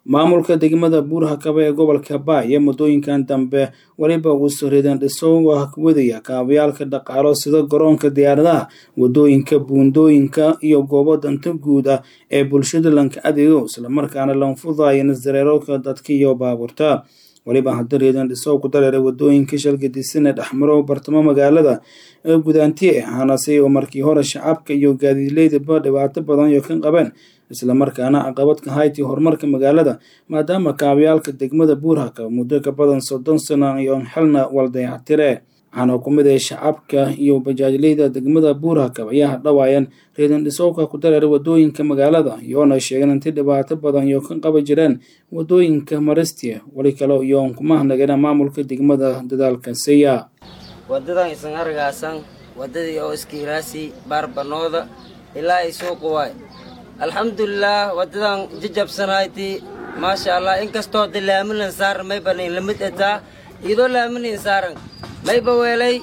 maamulka degmada buurhakaba ee gobolka baaya muddooyinkan dambe weliba uu soridan dhisowga wadaya kaabayaalka dhaqaalo sida garoonka diyaaradaha wadooyinka buundooyinka iyo goobo danta guud ah ee bulshada lanka adeego islamarkaana lanfudaya nasdareerooka dadka iyo baabuurta weliba hadda reedan dhisow ku dareeray wadooyinka shalgadisane dhexmaro bartamo magaalada ee gudaantiye ahaanase oo markii hore shacabka iyo gaadiidleydaba dhibaato badan iyo ka qabeen islamarkaana caqabad ka hayti horumarka magaalada maadaama kaabayaalka degmada buurhaka muddo ka badan soddon sano iyo xilna waldayactire waxaana ku mid ay shacabka iyo bajaajleyda degmada buurhakab ayaa hadhawaayeen reedan dhisowka ku dareeray wadooyinka magaalada iyoona sheegeen inti dhibaato badan iyo ka qabi jireen wadooyinka maristia weli kale iyoon kuma hanagana maamulka degmada dadaalka seya wadadan isan argaasan wadadii oo iskiiraasi baarbanooda ilaa ay suuqa waay alxamdulilaah wadadan jajabsanayti maasha allah inkastoo de laaminan saaran maybanan lamid etaa iyadoo laaminan saaran mayba weelay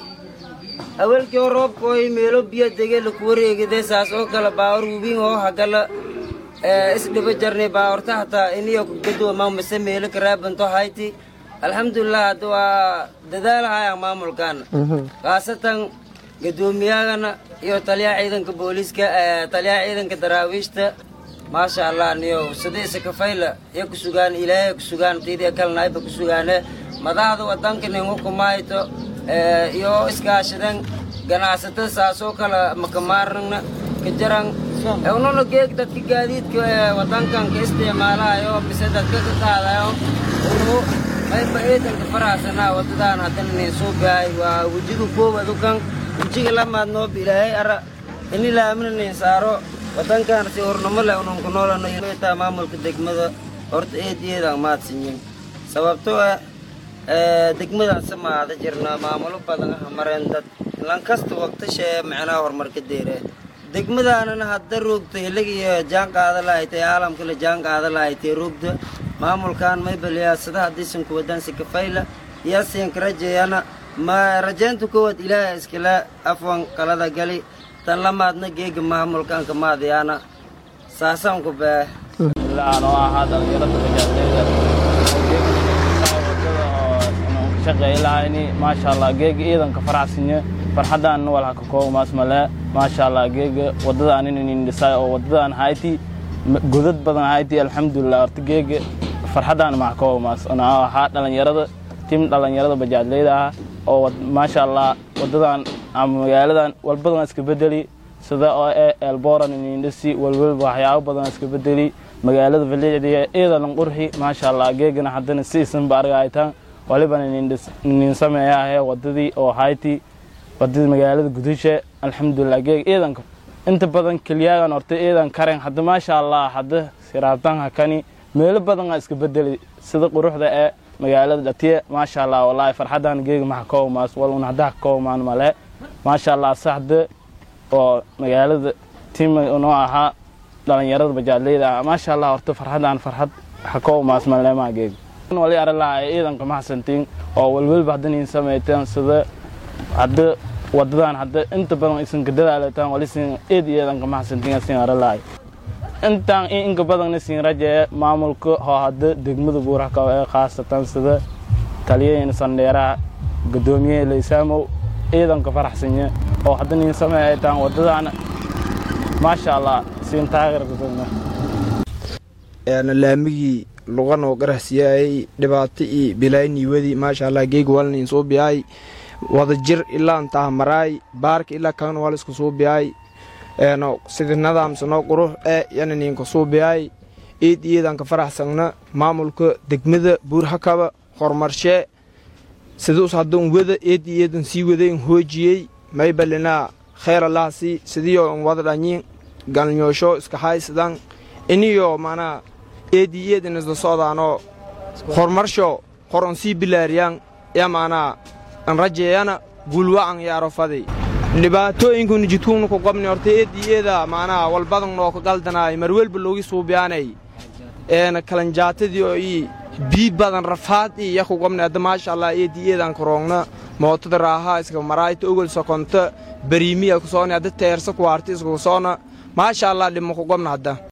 awalkii oo roobkooy meelo biyo dege laku wareegide saas oo kale baawar wubin oo hagala isdhiba jarnay baawarta hataa iniyo gadooma mase meelo karaabanto hayti alxamdulilah hadda waa dadaalahaya maamulkaana khaasatan gadoomiyahagana iyo taliyaha ciidanka booliiska taliyaha ciidanka daraawiishta maasha allah niyo sidiisa kafayla iyo ku sugaan ilaahay ku sugaan tiidiya kalnaayba ku sugaane madaxda wadanka ningu kumayto iyo iskaashadan ganacsatada saasoo kale makamaarnagna ka jaran ununa geeg dadka gaadiidka wadankan ka isticmaalayo mise dadka ka qaadayo unu mayba ciidanka faraxsanaa wadadaan haddana nin soo baahay waa wejiga koowadukan wejiga lamaad noob ilaahay ara ini laamina nin saaro wadankan si hornamo leh unan ku noolano taa maamulka degmada horta eediyeedaan mahadsanyin sababtoo ah degmadaan samaada jirna maamulo badan ah mareen dad lankasta waqtashee macnaha horumarka deere degmadaanana hadda roogta hiligiyo jaan qaada lahaytay caalamkale jaan qaada lahaytay roogda maamulkan maybaliyaasada hadiisan kuwadansi kafayla yaasiinka rajeeyana ma rajeynta koowaad ilaaha iskala afwan qalada gali tan lamaadna geega maamulkan kamaadayaana saasaan ku bee oo ahaa dhalinyarada bajaajleyda shaqeylahayni maasha allah geega ciidanka faraxsinye farxadaan wal haka koomaas male maasha allah geega wadadaan inin dhisay oo wadadaan hayti godad badan hayti alxamdulilah horta geega farxadaan max koomaas ona ahaa dhalinyarada tim dhalinyarada bajaajleyda ah oo maasha allah wadadan ama magaaladan walbadan iska bedeli sida oo e elboran inindhisi walwalba waxyaabo badan iska bedeli magaalada valiicdiga ciidalan qurxi maasha allah geegana haddana si isanba argaytaan waliban inin sameeyaahe wadadii oo hayti wadadii magaalada gudashe alxamdulilah geeg ciidanka inta badan keliyaagan horta ciidan karen hadda maasha allah hadda siraabtan hakani meelo badan iska bedeli sida quruxda ee magaalada dhatiye maasha allah wallaahi farxadan geega maxa koomaas wal un hadda koomaan male maasha allah saxda oo magaalada tim noo ahaa dhalinyarada bajaadleyda ah maasha allah horta farxadan farxad waxa koomaas malemaa geega wali arilaha ciidanka maxsantiin oo walwalba haddanin samayteen sida hadda wadadan hadda inta badan isanka dadaalataan walisin eed ciidanka maxsantiin asin arilahay intaan inka badanna siin rajee maamulka oo hadda degmada buuraka ee khaasatan sida taliyaheen sandheeraha gadoomiyaha laysaamow ciidanka faraxsanye oo hadda nin sameeytaan wadadaan maasha allah siin taageerkasana laamigii luqanoo qarahsiyaayay dhibaato iyo bilaayniiwadii maasha allah geega walnin soo biyaay wada jir ilaa intaha maraay baarka ilaa kan wal isku soo biyaay eeno sida nadaamsanoo qurux ee yana ninka soo biyaay iid iidanka faraxsangna maamulka degmada buurhakaba horumarshee siduus hadduun wada eed iidan sii wadayn hoojiyey maybalinaa kheyr allahasi sidiyo n wada dhanyin galnyoosho iska haysadan iniyo manaa eedi iidan isla socdaanoo horumarsho horon sii bilaariyaan ya manaa an rajeeyana gulwa'an yaarofadi dhibaatooyinkuna jidkuuna ku qabni horta eedi eeda macnaha walbadan noo ka galdanaay marwelba loogi suubiyaanay eena kalanjaatadii oo ii bii badan rafaad ii yaku qabni hadda maasha allah eedi eedan karoogna mootada raaha iska maraayta ogol sokonta bariimiya kusoona hadda teersa kuwaarta isku soona maasha allah dhimo ku qabna hadda